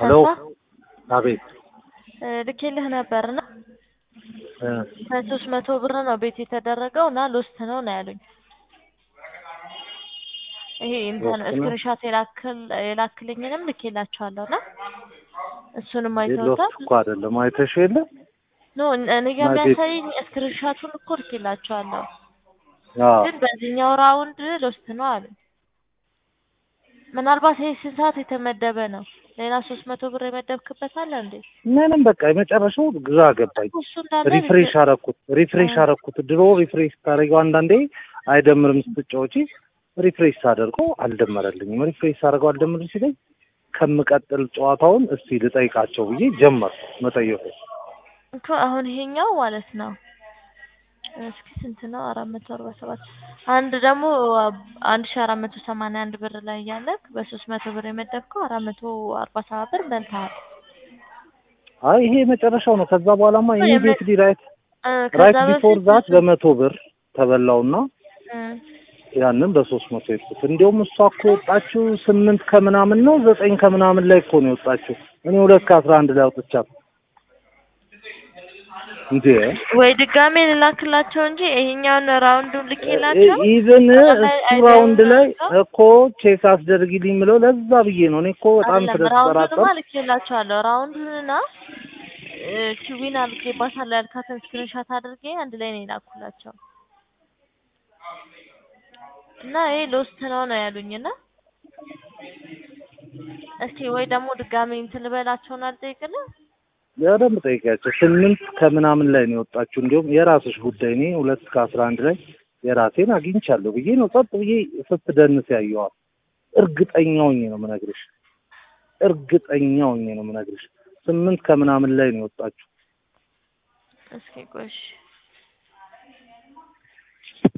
ሄሎ ተስፋ አቤት እ ልኬልህ ነበርና እ ከሶስት መቶ ብር ነው ቤት የተደረገው እና ሎስት ነው ነው ያሉኝ። ይሄ እንትን ሎስት ነው? ስክሪንሾት የላክል የላክልኝንም ልኬላቸዋለሁ እና እሱንም ሎስ አይተውታል። እኮ አይደለም አይተሽ የለ ኖ እኔ ጋር ማለቴ- የሚያሳየኝ ስክሪንሾቱን እኮ ልኬላቸዋለሁ አዎ ግን በዚህኛው ራውንድ ሎስት ነው አሉ። ምናልባት ይሄ ስንት ሰዓት የተመደበ ነው? ሌላ ሶስት መቶ ብር የመደብክበት አለ እንዴ? ምንም በቃ የመጨረሻው ግራ ገባኝ። እሱ እንዳለ ሪፍሬሽ አረኩት ሪፍሬሽ አ- አረኩት። ድሮ ሪፍሬሽ ስታደርገው አንዳንዴ አይደምርም ስትጫወቺ፣ ሪፍሬሽ ሳደርገው አልደመረልኝም። ሪፍሬሽ ሳደርገው አልደምር ሲለኝ ከምቀጥል ጨዋታውን እስቲ ልጠይቃቸው ብዬ ጀመርኩ መጠየቁ። እኮ አሁን ይሄኛው ማለት ነው እስኪ ስንት ነው? አራት መቶ አርባ ሰባት አንድ ደግሞ አንድ ሺ አራት መቶ ሰማንያ አንድ ብር ላይ እያለክ በሶስት መቶ ብር የመደብከው አራት መቶ አርባ ሰባት ብር በልተሃል። አይ ይሄ የመጨረሻው ነው። ከዛ በኋላማ የመ- ኢሚዲየትሊ ራይት እ ራይት ከዛ ቢፎር በፊት ዛት በመቶ ብር ተበላውና እ ያንን በሶስት መቶ የጥኩት። እንዲያውም እሷ እኮ የወጣችው ስምንት ከምናምን ነው ዘጠኝ ከምናምን ላይ እኮ ነው የወጣችው። እኔ ሁለት ከአስራ አንድ ላይ አውጥቻት እንዴ ወይ ድጋሜ ልላክላቸው እንጂ ይሄኛውን ራውንዱን ልኬላቸው ኢቭን አይ- እሱ አይ- ራውንድ ላይ አይደለም። እኮ ቼክ አስደርጊልኝ ምለው ለዛ ብዬ ነው። እኔ እኮ በጣም አይደለም ራውንዱንማ ስለተጠራጠር ልኬላቸዋለሁ። ራውንዱንና ኪዊን አድርጌባታለሁ ያልካትን ስክሪንሻት አድርጌ አንድ ላይ ነው የላኩላቸው እና ይሄ ሎስት ነው ነው ያሉኝ እና እስኪ ወይ ደግሞ ድጋሜ እንትን ልበላቸውን አልጠይቅልህ በደንብ ጠይቂያቸው። ስምንት ከምናምን ላይ ነው የወጣችው። እንዲሁም የራስሽ ጉዳይ እኔ ሁለት ከአስራ አንድ ላይ የራሴን አግኝቻለሁ ብዬ ነው ጸጥ ብዬ ስትደንስ ያየዋል። እርግጠኛ ሆኜ ነው የምነግርሽ። እርግጠኛ ሆኜ ነው የምነግርሽ። ስምንት ከምናምን ላይ ነው የወጣችው። እስኪ ቆይ እሺ